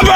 bàbá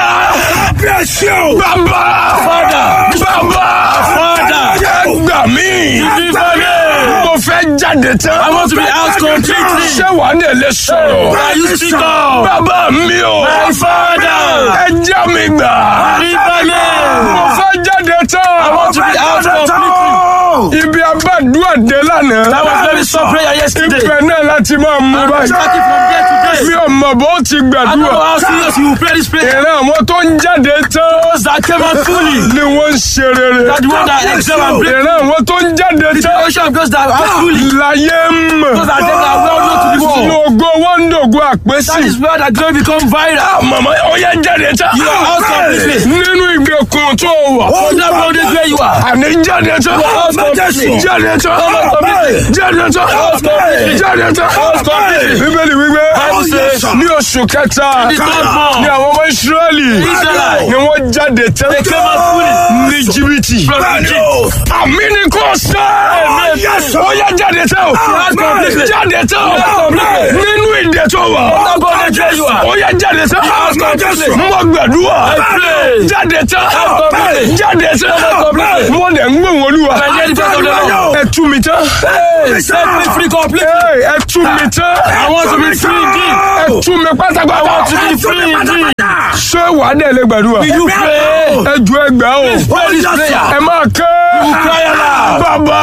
bàbá Father. bàbá Father. ẹ gbà mí Deliver me. mo fẹ́ jáde tán I want to be out completely. ṣé wàá ní lè sọ̀rọ̀ Are you speak up? bàbá mi o My father. ẹ já mi gbà Deliver me. mo fẹ́ jáde tán I want to be out completely. ibi abádùá dé lánàá That was very soft prayer yesterday. ibẹ̀ náà láti máa mú I'm báyìí starting from there to mi there. ò mọ̀ bó ti I don't know gbàdúrà how serious you will pray this prayer. ìran àwọn tó ń jáde tán Those that came out fully. ni wọ́n ń ṣe rere That the one that excel and break. ìran àwọn tó ń jáde The tán generation of those that are fully. láyé ń mọ̀ Those that them that are well known to the ní world. ògo wọn ń dògo That àpèsè is where that glory become viral. màmá ọyẹ jáde tán You are out completely. nínú ìgbèkùn tó wà From that bondage where you are. àní jáde tán out completely. jáde tán out completely. jáde tán out completely. jáde tán out completely. bíbélì wípé Bible says, ní oṣù kẹta the third month, ní àwọn ọmọ ìsírẹ́lì Israelite. ni wọ́n jáde tán They came out fully. ní jìbìtì From Egypt. àmì ni kò sọ ó yẹ jáde tán completely. jáde tán completely. nínú ìdè tó wà That bondage where you are. ó yẹ jáde tán completely. mo gbàdúrà I pray. jáde tán completely. jáde tán completely. mo dẹ̀ ń gbóhùn olúwa I hear the voice of the Lord. ẹ tú mi tán Hey, set me free completely. Hey, ẹ tú mi tán I want to be free indeed. ẹ tú mi pátápátá I want to be free indeed. ṣé wàá dẹ̀ lè gbàdúrà Will you pray? ẹ ju ẹgbàá o Pray this prayer. ẹ máa ké cry aloud. bàbá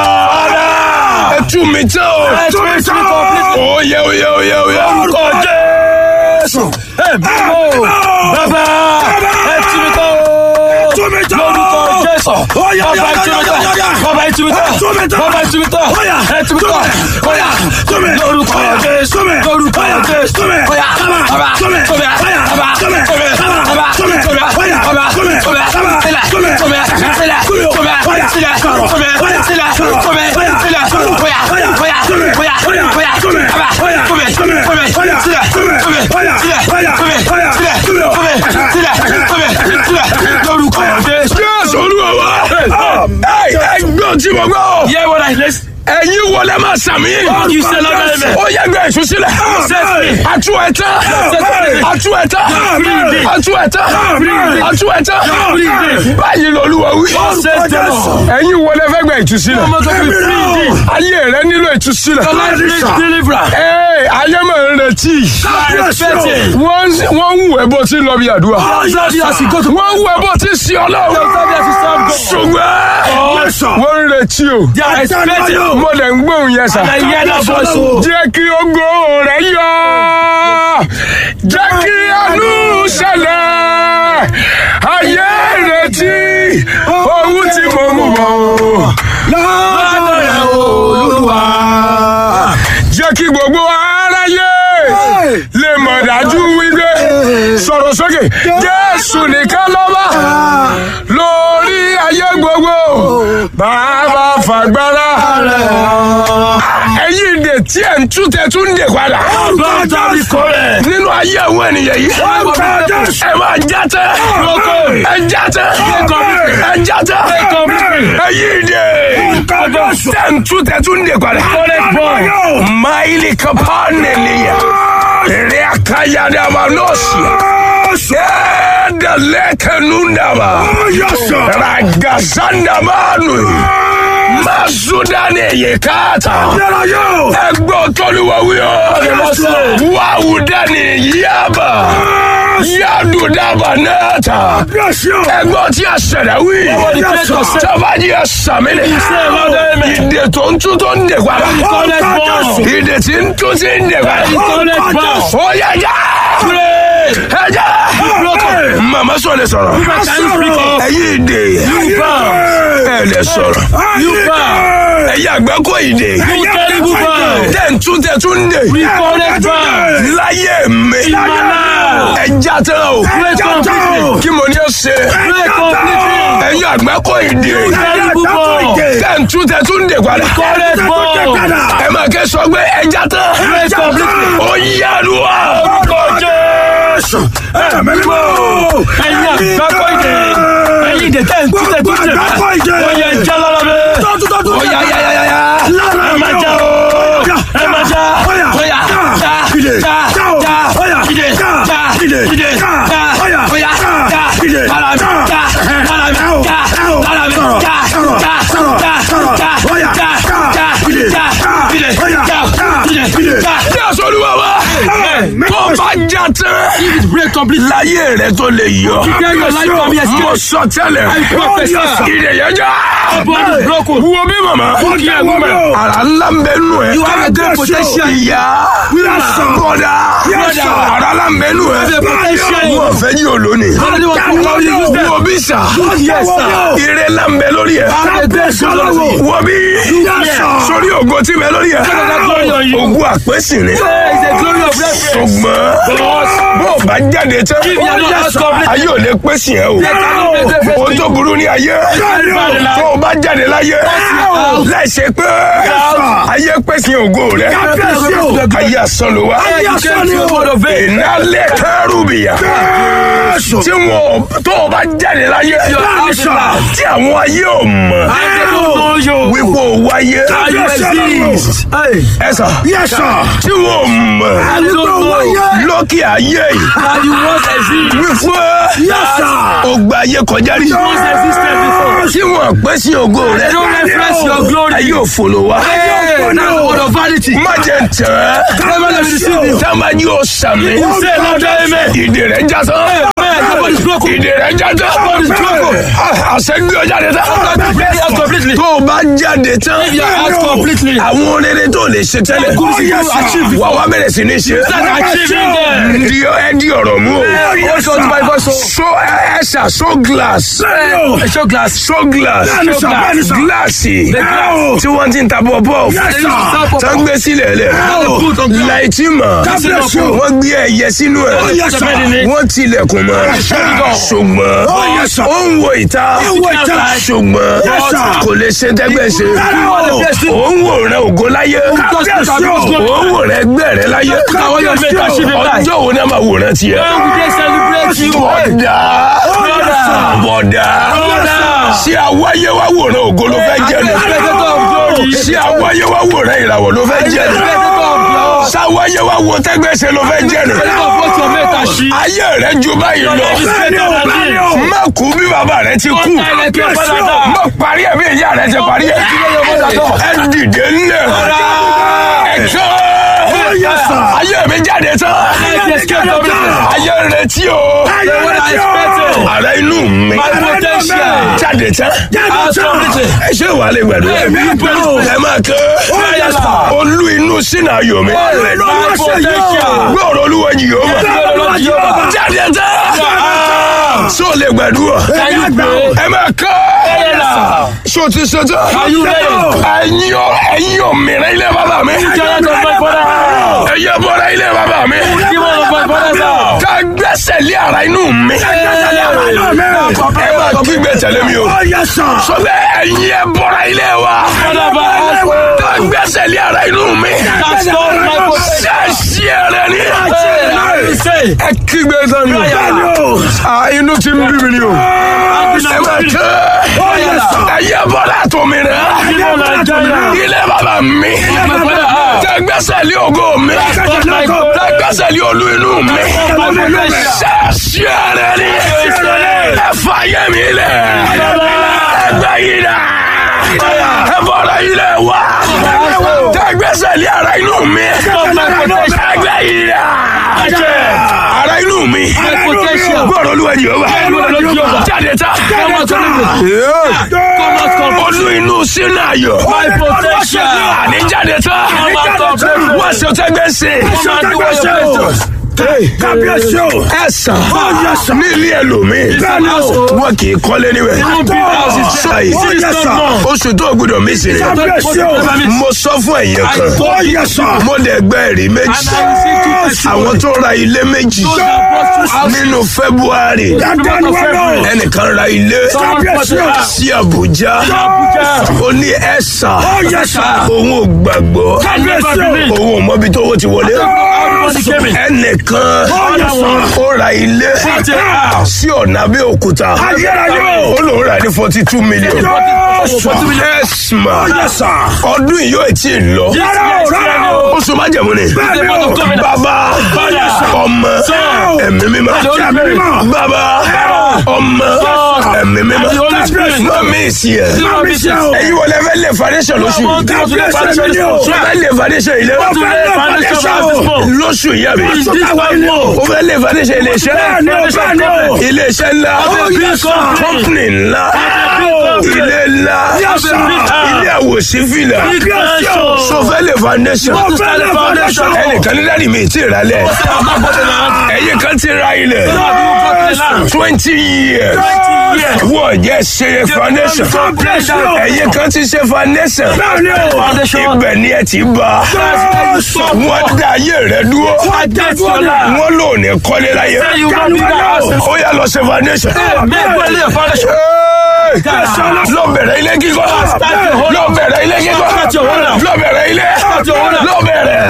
ẹ tú mi tán o Set me free completely. oyè oyè oyè oyè Orúkọ Jésù. Ẹ bímọ. Bàbá ẹ tú mi tán o. Lórúkọ Jésù. Bàbá ẹ tú mi tán. Bàbá ẹ tú mi tán. Bàbá ẹ tú mi tán. Ẹ tú mi tán. Bóyá. Lórúkọ Jésù. Lórúkọ Jésù. Bóyá. Bàbá. Bóyá. Bàbá. Bóyá. Bàbá. Bóyá. Bàbá. Bóyá. Sílẹ̀. Bóyá. Sílẹ̀. Bóyá. Sílẹ̀. Bóyá. Sílẹ̀. Bóyá. Sílẹ̀. Bóyá. Bóyá. Bóyá. Bóyá. Bàbá. Bóyá. Bóyá. Sílẹ̀. Bóyá. Sílẹ̀. Sílẹ̀. Sílẹ̀. Sílẹ̀. Sílẹ̀. Lórúkọ Jésù. jésù olúwa wa ẹ ẹ gbọ́ tí mo gbọ́ Hear what I listen. ẹ̀yin wọlé máa sàmì You say Lord, amen. ó yẹ gbé èso sílẹ̀ Set free. atu ẹ̀tá Set free. atu ẹ̀tá Free. atu ẹ̀tá Free. atu ẹ̀tá Free. báyìí lolúwa wí Set the Lord. ẹ̀yin wọlé fẹ́ gbé ìtúsílẹ̀ Ọmọ tó fi free indeed. ayé rẹ nílò ìtúsílẹ̀ Your life needs deliverance. ee ayé máa ń retí You are expecting. wọ́n wọ́n ń wù ẹ́ bó ti ń lọ bí àdúrà That's as you go to wọ́n ń wù ẹ́ bó ti ń sin ọlọ́run ṣùgbọ́n wọ́n ń retí o They are expecting. mo lè ń gbóhùn yẹn sà. I hear that voice. oh. jẹ́ kí ogo rẹ̀ yọ jẹ́ kí àánú ṣẹlẹ̀ ayé retí ohun tí mo mú bọ̀ Lọ́dọ̀ rẹ̀ Olúwa. jẹ́ kí gbogbo aráyé lè mọ̀ dájú wípé sọ̀rọ̀ sókè jésù nìkan lọ́ba lórí ayé gbogbo bàbá fàgbára ẹ̀yin ìdè tí ẹ̀ ń tú tẹ̀ tún dè padà Lọ́dọ̀ mi kò rẹ̀. nínú ayé àwọn ènìyàn yìí ẹ máa já tẹ ẹ já tẹ ẹ já tẹ ẹ̀yin ìdè tẹ̀ ń tú tẹ̀ tún dè padà máìlì kapaneliya rẹ̀ akayadama nọ́ọ̀sì ẹ̀ẹ́dẹ̀lẹ́kẹ̀nundama ragazandamanu masudani yekata ẹgbọ́n tọ́lúwọ̀wíọ́ wàhùdani yaba yadudaba nata ẹgbọ́n tí a ṣẹlẹ̀ wí tọ́bajì ẹ sàmìlẹ̀ ìdè tó ń tún tó ń dè padà ìdè tí ń tún sí ń dè padà ó yẹ já ẹ já màmá sọ lè sọ̀rọ̀ ẹ̀yin ìdè ẹ lè sọ̀rọ̀ ẹ̀yin àgbákò ìdè tẹ̀ ń tún tẹ̀ tún dè láyé mi ẹ já tán o kí mo ní ó ṣe ẹ̀yin àgbákò ìdè tẹ̀ ń tún tẹ̀ tún dè padà ẹ máa kẹ́ sọ pé ẹ já tán ó yára wa. Ẹ̀yin àgbákò ìdè. Ẹ̀yin ìdè tẹ̀ ń tún tẹ̀ tún tẹ̀ bá. Ó yẹ jẹ́ lọ́lọ́ bẹ́ẹ̀. ó yá yá yá yá yá. Ẹ máa já o. Ẹ máa já. Ó yá. Já. Já. Já. Ìdè. Já. Ìdè. Já. Ó yá. tán If it break completely, láyé rẹ tó lè yọ then your life can be mo escaped. sọ tẹ́lẹ̀ I prophesy. ìdèyànjá Body is broken. wo bí màmá Look here, woman. ara ńlá ń bẹ nù ẹ You have a great potential. ìyá bọ́dà Brother. ara ńlá ń bẹ nù ẹ have a potential. wọ́n fẹ́ yí olóni Somebody was too loud, you use them. wo bí sà Yes, sir. ire ńlá ń bẹ lórí ẹ Have a great glory. wo bí sórí ògo tí bẹ lórí ẹ that glory on you. ògo àpèsìn ni There is a glory of reference. ṣùgbọ́n bó o bá jáde tán If you are not as complete, ayé ò lè pèsè ẹ o cannot make reference ohun tó burú ní ayé tó o bá jáde láyé láìsẹ pé ayé pèsè ògo rẹ ayé asán ló wá you came to a word of faith. ìnálẹ̀ kárùbìyà tí wọn tó o bá jáde láyé tí àwọn ayé ò mọ̀ I don't know you. wípé o wáyé I exist. Hey. ẹ sà tí wọn ò mọ̀ I don't know lókè ayé yìí that you once exist. wípé o gba ayé kọjá rí Once existed before. tí wọn pẹ́ sí ògo rẹ They don't reference your glory. ayé òfòlò wa Hey, that's the word of vanity. má jẹ tẹ Never let me deceive you. táwọn yóò sàmì Say loud amen. ìdè rẹ já tán Amen. Nobody is broken. ìdè rẹ já tán is broken. àṣẹ gbé ọ jáde tán God break it out completely. tó o bá jáde tán If you are out completely. àwọn rere tó lè ṣe tẹ́lẹ̀ Good things you achieve. wà wá bẹ̀rẹ̀ sí ní ṣe Start achieving them. di ẹ di ọ̀rọ̀ mú o Hold on to my voice. oh. so ẹ ṣà so glass Eh, Show glass. so glass Bẹ́ẹ̀ni sà, bẹ́ẹ̀ni sà. gíláàsì glass. tí wọ́n ti ń ta bọ́ọ̀bọ́ Yes, sir. tó ń gbé sílẹ̀ lẹ̀ Put on glass. láìtí mọ̀ Yes, sir. wọ́n gbé ẹyẹ sínú ẹ̀ yes, sir. wọ́n tilẹ̀kùn mọ́ ṣùgbọ́n yes, sir. ó ń wo ìta wo ìta. ṣùgbọ́n Yes, sir. kò lè ṣe tẹ́gbẹ́ ṣe ó ń wò rẹ ògo láyé Yes, sir. ó ń wò rẹ ẹgbẹ́ rẹ láyé Àwọn yóò make achieve it life. ọjọ́ wo ni a máa wòran tiẹ̀ When we dey celebrate you. bọ̀dà Brother. bọ̀dà Brother. ṣé àwáyé wá wòran ògo ló fẹ́ jẹ́ ni Spectator of glory. ṣé àwáyé wá wòran ìràwọ̀ ló fẹ́ jẹ́ ni Spectator of glory. ṣáwáyé wá wo tẹ́gbẹ́sẹ̀ ló fẹ́ jẹ́ ni Spectator of what your mate achieve. ayé rẹ ju báyìí lọ Your life is better than this. má kú bí bàbá rẹ ti kú Don't die like your father died. má parí ẹ̀ bí ìyá rẹ ti parí ẹ̀ ẹ dìde ńlẹ̀ ẹ kọ́ ayé mi jáde tán Life escape completely. ayé rẹ tí o What I expected. ara inú mi My potential. jáde tán Out completely. ẹ ṣe wà lè gbàdúrà Hey, we pray. ẹ máa kọ́ olú inú sínú ayọ̀ mi My potential. gbọ́dọ̀ olúwa yìí ó Gbọ́dọ̀ mọ̀ Jehovah. jáde tán sọ lè gbàdúrà Can you pray? ẹ máa kọ́ sọ ti ṣe tán Are you ready? ẹ̀yin ò ẹ̀yin ò mìíràn ilé bàbá mi Giant of my father house. ẹ̀yin bọ̀dọ̀ ilé bàbá mi Demon of my father's house. ká gbẹ́sẹ̀ lé ara inú mi ẹ máa kígbe tẹ̀lé mi o sọ bẹ́ẹ̀ ẹ̀yin ẹ bọ̀dọ̀ ilé wa Father of my house. ká gbẹ́sẹ̀ lé ara inú mi That's not my potential. ṣáṣí ẹ̀rẹ̀ ni Hey, I say. ẹ kígbe tán ni o Ah, inú ti ń bí mi ni o ẹ máa kẹ́ ẹ̀yin bọ̀dọ̀ tó mi rẹ̀ Demon Nigeria. ilé bàbá mi my father house. tẹ gbẹ́sẹ̀ lé ògo mi not my God. tẹ gbẹ́sẹ̀ lé olú inú mi not my potential. ṣáṣí ẹ̀rẹ̀ ni ẹ fà yẹ mi lẹ̀ ẹ gbẹ́ yìí dà ẹ bọ̀dọ̀ yìí lẹ̀ wá tẹ gbẹ́sẹ̀ lé ara inú mi not my potential. ẹ gbẹ́ yìí dà ara inú mi My potential. gbọ́dọ̀ olúwa yìí ó wà Gbọ́dọ̀ Jehovah. jáde tá Come out completely. Come out completely. olú inú sínú ayọ̀ My potential. àní jáde tá Come out completely. wọ́n ṣe tẹ́gbẹ́ sí Come and do what you're supposed to. kábíyèsí o ẹ sàn ní ilé ẹlòmíì wọn kì í kọ́lé níbẹ̀ sọ́yì oṣù tó gbọdọ̀ mí sí ni mo sọ fún ẹ̀yìn kan mo dẹ̀ gbẹ́ ẹ̀rí méjì àwọn tó ra ilé méjì nínú february ẹnìkan ra ilé sí abuja ó ní ẹ̀sà òun ò gbàgbọ́ òun ò mọbi tó owó ti wọlé ẹnìkan ó ra ilé sí ọ̀nà Abẹ́òkúta ó lòun rà ní forty two million ẹ̀sìmà ọdún yìí yóò tí ì lọ oṣù májẹ̀mú ni bàbá ọmọ ẹ̀mí mímọ́ bàbá ọmọ ẹ̀mí mímọ́ The Holy Spirit. mọ́ mi sí ẹ̀ Zero business. ẹ̀yin wọlé fẹ́ lè foundation lóṣù Àwọn tí wọ́n tún lè foundation yìí lóṣù. o fẹ́ lè foundation ilé Wọ́n tún lè foundation lóṣù. lóṣù yìí àbí Is this one more? o fẹ́ lè foundation ilé iṣẹ́ ilé iṣẹ́ ńlá company ńlá ilé ńlá ilé àwòsífìlà sọfẹ́ lè foundation ẹnìkan ní dáàdi mi ti rà lẹ̀ ẹ̀yin kan ti ra ilẹ̀ twenty years wọ́n jẹ́ ṣe foundation ẹ̀yin kan ti ṣe foundation ibẹ̀ ni ẹ ti bá wọ́n dá ayé rẹ̀ dúró wọ́n lò ní kọ́lé láyé ó yà lọ ṣe foundation lọ bẹ̀rẹ̀ ilé kíkọ́ lọ bẹ̀rẹ̀ ilé kíkọ́ lọ bẹ̀rẹ̀ ilé lọ bẹ̀rẹ̀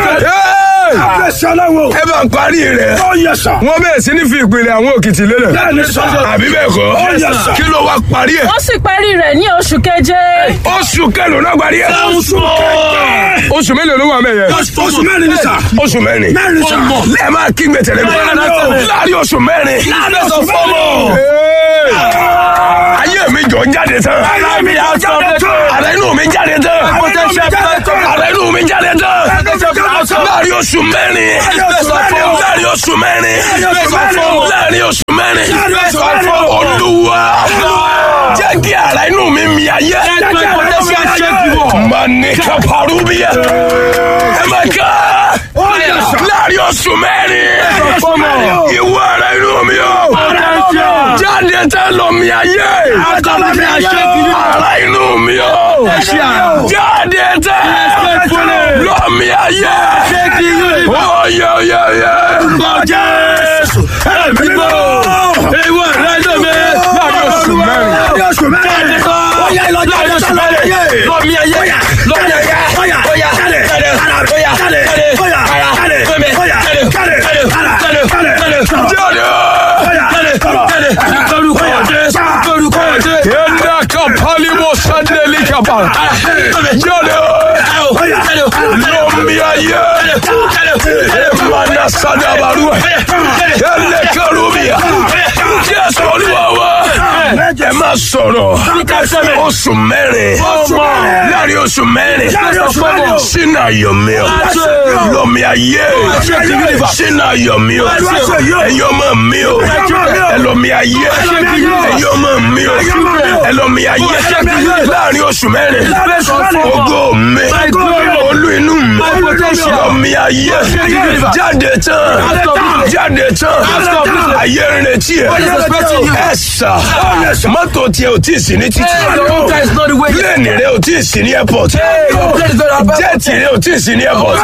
ẹ bá ń parí rẹ̀ wọ́n bẹ̀rẹ̀ sí ní fi ìpìlẹ̀ àwọn òkìtì lélẹ̀ àbí bẹ́ẹ̀ kọ́ kí ló wá parí ẹ̀ wọ́n sì parí rẹ̀ ní oṣù keje. oṣù kẹlò náà parí ẹ̀ oṣù mélòó ló wà mẹ́yẹ Oṣù mẹ́rin ní sà. oṣù mẹ́rin Mẹ́rin sà. ẹ máa kí gbẹ tẹ̀lé mi láàrin oṣù mẹ́rin Láàrin oṣù mẹ́rin. Hey! ayé mi jọ jáde tán Ayé mi á jáde tán. ara inú mi jáde tán Potential jáde tán. ara inú mi jáde tán láàrin oṣù mẹ́rin láàrin oṣù mẹ́rin láàrin oṣù mẹ́rin olúwa jẹ́ kí ara inú mi mi ayé manika parubiya ẹ máa ká láàrin oṣù mẹ́rin ìwọ ara inú mi o jáde tán lọ mi ayé ara inú mi o jáde tán lọ mi ayé oyè oyè oyè. Yenda kapali mo sandeli kapal. Jáde lọ mi ayé. Emana sadabaru. Ele karubia. Jésù olúwa wa. Ẹ máa sọ̀rọ̀. Oṣù mẹ́rin. Láàrin oṣù mẹ́rin. Sínú ayọ̀ mi o. Lọ́mi ayé. Sínú ayọ̀ mi o. Ẹ̀yin ọmọ mi o. Ẹlọ́mi ayé. Ẹ̀yin ọmọ mi o. Ẹlọ́mi ayé. Láàrin oṣù mẹ́rin. Ògo mi. Olú inú mi. Lọ́mi ayé. Jáde tán. Jáde tán. Ayé ń retí ẹ̀. Ẹ sà. Mọ́tò tiẹ̀ ò tí ì sí ní títì. Pílẹ̀nì rẹ̀ ò tí ì sí ní airport. Jẹ́ẹ̀tì rẹ̀ ò tí ì sí ní airport.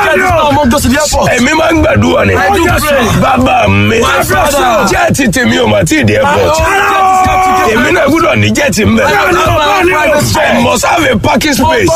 Èmi máa ń gbàdúrà ni. Bàbá mi. Jẹ́ẹ̀tì tèmi ò mà tí ì dé airport. Èmi náà gbúdọ̀ ní jẹ́ẹ̀tì ń bẹ̀. I must have a parking space.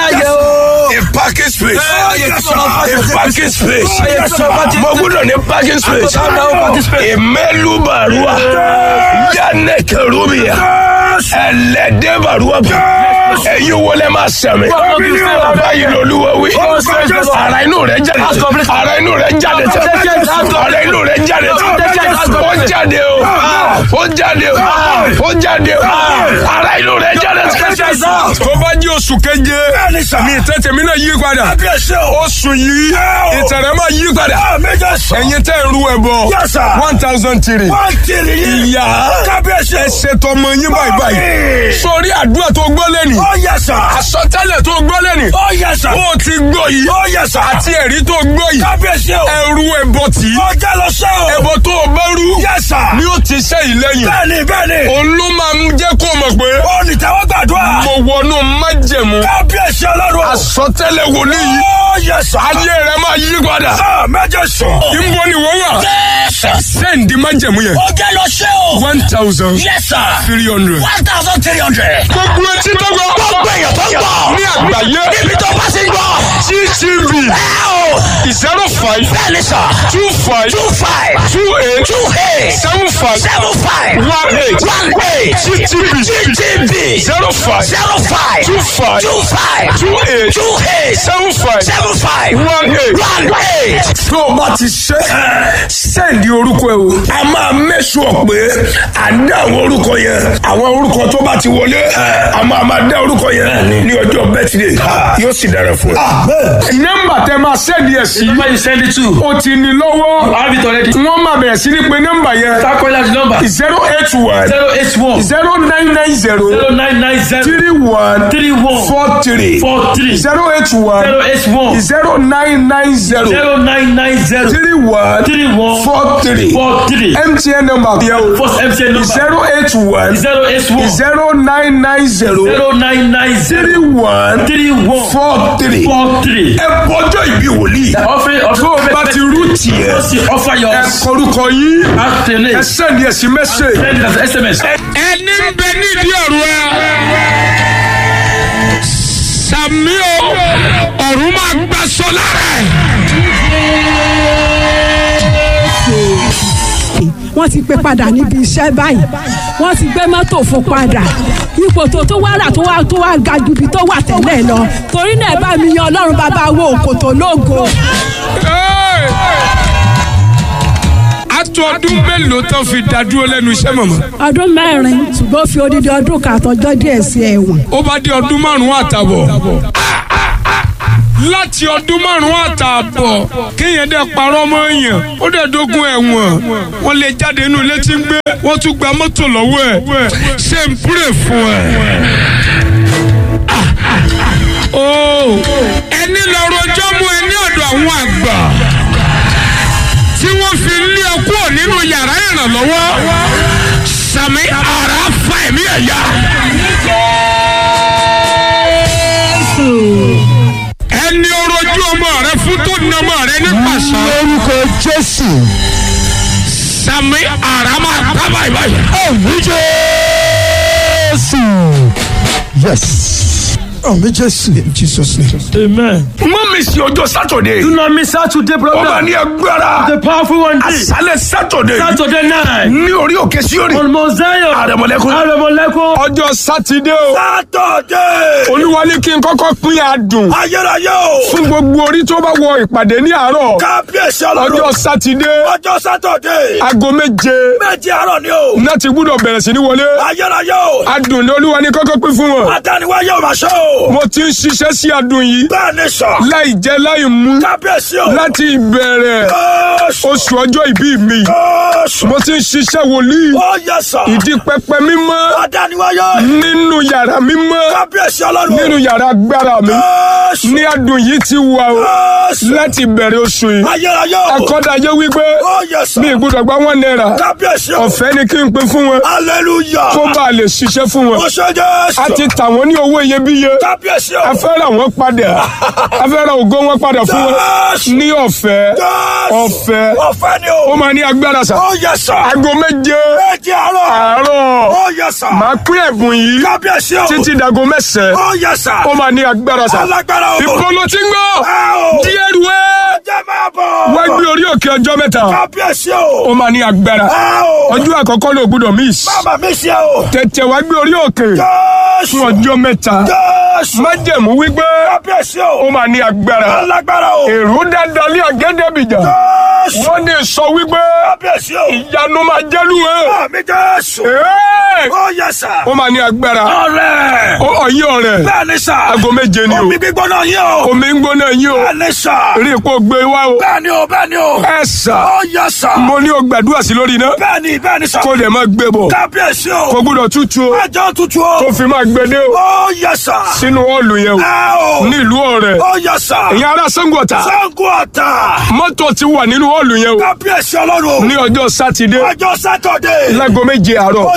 A parking space. A parking space. Mo gbúdọ̀ ní parking space. Ìmẹ́lú bàrúwà. Yánẹ̀ kẹrùbìyà. Ẹlẹ́dẹ̀ bàrúwà. Ẹ̀yin wọlé máa sẹ̀mí. Báyìí lolúwa wí. Ara inú rẹ̀ jáde. Ara inú rẹ̀ jáde tẹ̀. Ara inú rẹ̀ jáde tẹ̀. Ó jáde o. Ó jáde o. Ó jáde o. Ara inú rẹ̀ jáde tẹ̀. Tó bá jí oṣù keje, ní ìtẹ́tẹ̀ mi náà yí padà. Oṣù yìí, ìtẹ̀rẹ̀ máa yí padà. Ẹ̀yin tẹ́ ń ru ẹ̀bọ. Yes, sir. one thousand three. Ìyá ẹ ṣètò ọmọ yín báyìí báyìí. Sórí àdúrà tó gbọ́ lẹ́nìí. Àsọtẹ́lẹ̀ tó gbọ́ lẹ́nìí. Ó ti gbọ́ yìí. Àti ẹ̀rí tó gbọ́ yìí. Ẹrú ẹbọ tì í. Ẹbọ tó o bá rú. Ni ó ti ṣe ìlẹ́yìn. Bẹ́ẹ̀ni bẹ́ẹ̀ni, Òun ló máa ń jẹ́ kó o mọ̀ pé ó ní tẹ́wọ́ gbàdúrà. mo wọnú májẹ̀mú. Kábíyèsí ọlọ́run. Àsọtẹ́lẹ̀ wòlíì yìí. Ó yẹ sà. Ayé rẹ̀ máa yí padà. Sà méje sùn. Ìbò ni wọ́n wà. Sẹ́ǹdì májẹ̀mú yẹn. Ó jẹ́ lọ ṣé o. one thousand Yes sir. three hundred. One thousand three hundred. gbogbo etí tó gbọ́. Gbogbo èèyàn tó ń gbọ́. ní àgbáyé. Níbi tó bá ti ń gbọ́. GTV Ẹ o. zero five Bẹ́ẹ̀ni sà. two five Two five. two eight Two eight. seven five seven five one eight one eight GTB GTB zero five zero five two five two five two eight two eight seven five seven five one eight. one eight. tó o bá ti ṣe sẹ́ǹdì orúkọ ẹ o. a máa mẹ́sùn pé à ń dá àwọn orúkọ yẹn àwọn orúkọ tó bá ti wọlé a máa máa dá orúkọ yẹn ní ọjọ́ bẹ́tìdé yóò sì dára fún ẹ. nọ́mbà tẹ máa sẹ́ǹdì ẹ̀ sí Number you send it to. o ti ní lọ́wọ́ I have it already. wọ́n máa bẹ̀rẹ̀ sí ní pé nọ́mbà yẹn Start calling out the number. zero eight one Zero eight one zero nine nine zero zero nine nine zero three one three one four three four three zero eight one zero eight one zero nine nine zero zero nine nine zero three one three one four three four three. mtn number yẹn o First MTN number zero eight one zero eight one zero nine nine zero zero nine nine zero three one three one four three. four three. ẹ bọjọ ìbí wòlíì Offering tó o bá ti rú tiẹ̀ Just the offer your ẹ kọrúkọ yìí after ẹ name. sẹ́ndí ẹ̀ sí mẹ́sẹ̀. Send it as SMS. ẹni ń bẹ nídìí ọ̀rọ̀ ẹ. sàmì o ọ̀run máa gbà sọ lára ẹ̀. wọ́n ti gbé padà níbi iṣẹ́ báyìí wọ́n ti gbé mọ́tò fún padà ipò tó tó wá rà tó wá tó wá ga ju ibi tó wà tẹ́lẹ̀ lọ torí náà ẹ bá mi yan ọlọ́run bàbá wo òkòtò lógo. àtọ ọdún mélòó tán fi dádúró lẹ́nu iṣẹ́ mọ̀mọ́. ọdún mẹ́rin ṣùgbọ́n ó fi odidi ọdún kan àtọjọ́ díẹ̀ sí ẹ̀wọ̀n. ó bá dé ọdún márùn-ún àtàbọ̀. láti ọdún márùn-ún àtàbọ̀ kéèyàn dẹ̀ parọ́ mọ́ èèyàn ó dẹ̀ dógún ẹ̀wọ̀n wọ́n lè jáde inú ilé tí ń gbé wọ́n tún gba mọ́tò lọ́wọ́ ẹ̀ ṣé ń púrè fún ẹ. Oh, ẹni lọ rojọ́ mú ẹ ní ọ̀dọ̀ àwọn àgbà tí wọ́n fi lé ọ kúrò nínú yàrá ìrànlọ́wọ́ sàmì ara fa ẹ̀mí ẹ̀yà. ẹni orojú ọmọ rẹ fún tó ní ọmọ rẹ ní pàṣẹ. Orúkọ Jésù. sàmì ara máa tábà ìbáyìí. Àmì Jésù. Yes. Àmì Jésù. In Jesus name. Amen. mọ́ mi sí ọjọ́ sátọ̀dé. Do not miss Saturday ó máa program. ní agbára. The powerful one day. àṣálẹ̀ sátọ̀dé. Saturday night. ní orí òkè síórì. On Mount Zion. Àrẹ̀mọ̀lẹ́kún. Àrẹ̀mọ̀lẹ́kún. ọjọ́ sátidé o. Sátọ̀dé. olúwa ní kí n kọ́kọ́ pín adùn. Ayérayé o. fún gbogbo orí tó bá wọ ìpàdé ní àárọ̀. Kábíyèsí ọjọ́ ọlọ́run. sátidé. Ọjọ́ Sátọ̀dé. aago méje. Méjì àárọ̀ ni o. náà ti gbúdọ̀ bẹ̀rẹ̀ sí ní wọlé. Ayérayé o. adùn ní olúwa ní kọ́kọ́ pín fún wọn. Adániwáyé ò máa ṣe o. mo ti ń ṣiṣẹ́ sí adùn yìí. Bẹ́ẹ̀ ni sọ. láì jẹ láì mú. Kábíyèsí o. láti ìbẹ̀rẹ̀ Jésù. oṣù ọjọ́ ìbí mi. Jésù. mo ti ń ṣiṣẹ́ wòlíì. Ó yẹ sọ. ìdí pẹpẹ mímọ́. Adániwáyé. nínú yàrá mímọ́. Kábíyèsí ọlọ́run. nínú yàrá agbára mi. Jésù. ní adùn yìí ti wà o. Jésù. láti bẹ̀rẹ̀ oṣù yìí. Ayérayé o. akọ́dàjẹ́ wípé Ó yẹ sọ. mi ìgbúdọ̀ gba wọn náírà. Kábíyèsí o. ọ̀fẹ́ ni kí n pín fún wọn. Hallelujah. kó bá a lè ṣiṣẹ́ fún wọn. Ó ṣe Jésù. a ti tà wọ́n ní owó iyebíye. Kábíyèsí o. a fẹ́ ra wọn padà. a fẹ́ ra ògo wọn padà fún wọn. Jésù. ní ọ̀fẹ́. Jésù. ọ̀fẹ́. Ọ̀fẹ́ ni o. ó máa ní agbára sà. Ó yẹ sọ. aago méje Méjì àárọ̀. àárọ̀. Ó yẹ sọ. màá pín ẹ̀bùn yìí Kábíyèsí o. títí dago mẹ́sàn-án. Ó yẹ sọ. ó máa ní agbára sà. Alágbára o. ìbò ló ti ń gbọ́. Ẹ o. díẹ̀ rú ẹ́. Jẹ́ máa bọ̀. wá gbé orí òkè ọjọ́ mẹ́ta. Kábíyèsí o. ó máa ní agbára. Ẹ o. ọjọ́ àkọ́kọ́ ló gbúdọ̀ miss. Bàbá mi ṣe o. tètè wá gbé orí òkè Jésù. fún ọjọ́ mẹ́ta. Jésù. májẹ̀mú wípé Kábíyèsí o. ó máa ní agbára. Alágbára o. èrò dáadáa ní àgẹ́dẹ́bìjà. Jésù. wọ́n ní sọ wípé Kábíyèsí o. ìyanu máa jẹ́lu ẹ̀. Àmì Jésù. Ẹ́ẹ̀! Ó yẹ sà. ó máa ní agbára. Ọ̀rẹ́. ó ọ̀yìn ọ̀rẹ́. Bẹ́ẹ̀ ni sà. aago méje ni o. Omi gbígbóná yín o. omi ń gbóná yín o. Bẹ́ẹ̀ ni sà. rí ipò gbé wá o. Bẹ́ẹ̀ ni o, bẹ́ẹ̀ ni o. ẹ sà. Ó yẹ sà. mo ní o gbàdúrà sí lórí iná. Bẹ́ẹ̀ ni, bẹ́ẹ̀ ni sà. kó lè máa gbé bọ̀. Kábíyèsí o. kó gbúdọ̀ tútù o. Ẹjọ́ tutù o. kó fi máa gbé dé o. Ó yẹ sà. sínú ọ̀ọ̀lù yẹn o. Ẹ o. nílùú ọ̀rẹ́. Ó yẹ sà. ìyá ará Ṣàngó-Ọ̀tà. Sango ọ̀tà. mọ́tò ti wà nínú ọ̀ọ̀lù yẹn o. Kábíyèsí ọlọ́run. ní ọjọ́ sátidé Ọjọ́ Sátọ̀dé. láago méje àárọ̀. Ó jẹ́ gbéra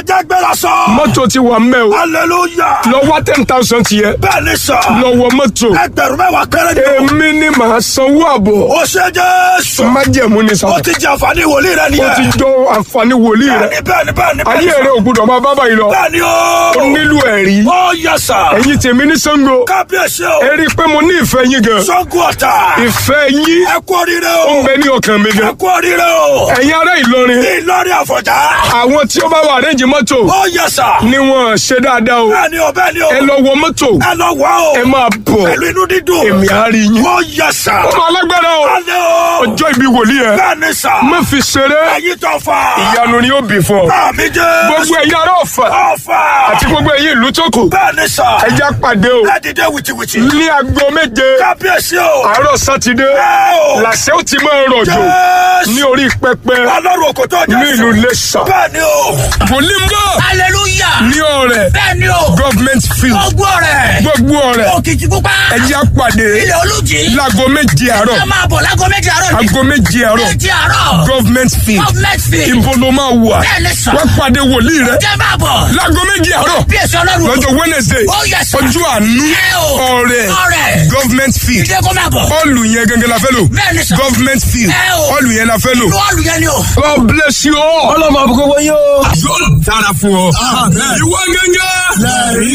yá sọ. mọ́tò ti wà mẹ́ o hallelujah. lọ wá ten thousand tiẹ̀ bẹ́ẹ̀ ni sọ. lọ wọ mọ́tò ẹgbẹ̀rún mẹ́wàá péré ni o. èmi ni màá sanwó àbọ̀ ó ṣe jésù. májẹ̀mú ni sà ó ti jẹ àǹfààní wòlíì rẹ ó nìyẹn. ti jọ àǹfààní wòlíì rẹ bẹ́ẹ̀ni bẹ́ẹ̀ni bẹ́ẹ̀ni bẹ́ẹ̀ni. ayé rẹ ò gbọdọ̀ máa bá báyìí lọ bẹ́ẹ̀ni o. ó nílò ẹ̀rí ó yẹ sà. ẹ̀yin tèmi ní Ṣàngó kábíyèsí o. ẹ rí i pé mo ní ìfẹ́ yín gan Ṣàngó Ọ̀tà. ìfẹ́ yín ẹ kú oríire ó o. ń bẹ ní ọkàn mi ẹ gan kú oríire o. ẹ̀yin ará Ìlọrin Ìlọrin Àfọ̀njá. àwọn tí ó bá wà rẹ́ǹjì mọ́tò ó yẹ sà. ni wọ́n ṣe dáadáa o bẹ́ẹ̀ni o bẹ́ẹ̀ni o. ẹ lọ wọ mọ́tò ẹ lọ wá o. ẹ máa bọ̀ pẹ̀lú inú dídùn. èmi á rí yín ó yẹ sà. ọmọ alágbára o alẹ́ o. ọjọ́ ìbí wòlíì ẹ bẹ́ẹ̀ni sà. má fi ṣeré ẹyin tó fà. ìyanu ni ó bì fún ọ àmì jẹ́. gbogbo ẹ̀yin ará Ọ̀fà ọ̀fà. àti gbogbo ẹ̀yin ìlú tó kù bẹ́ẹ̀ni sà. ẹ já pàdé o ẹ dìde wìtìwìtì. ní aago méje kábíyèsí o. àárọ̀ sátidé ẹ o. làṣẹ ó ti máa rọ̀jò Jésù. ní orí pẹpẹ ọlọ́run kò tó jẹ́ ní ìlú Iléṣà bẹ́ẹ̀ni o. wòlíì ń bọ̀ hallelujah. ní ọ̀rẹ́ bẹ́ẹ̀ni o. government field gbogbo rẹ̀. gbogbo ọ̀rẹ́ òkìtì pupa. ẹ já pàdé ilẹ̀ olùjì. láago méje àárọ̀ ẹ máa bọ̀ láago méjì àárọ̀ ni. aago méje àárọ̀ méjì àárọ̀. government field government field. ibo ló máa wà Bẹ́ẹ̀ni sà. wá pàdé wòlíì rẹ jẹ́ máa bọ̀. láago méje àárọ̀ bí èso ọlọ́run. lọ́jọ́ wednesday Oh, yes, sir. ọjọ́ àánú Ẹ o. ọ̀rẹ́ Ọ̀rẹ́. government field ìdè kó máa bọ̀. ọ̀lù yẹn gẹ́gẹ́ la fẹ́ lò Bẹ́ẹ̀ni sà. government field Ẹ o. ọ̀lù yẹn la fẹ́ lò. bọ́ọ̀lù yẹn ni o. God bless you all. ọlọ́mọ àbúkọ́ wọ́n yóò. yóò dára fún ọ. ìwọ gẹ́gẹ́.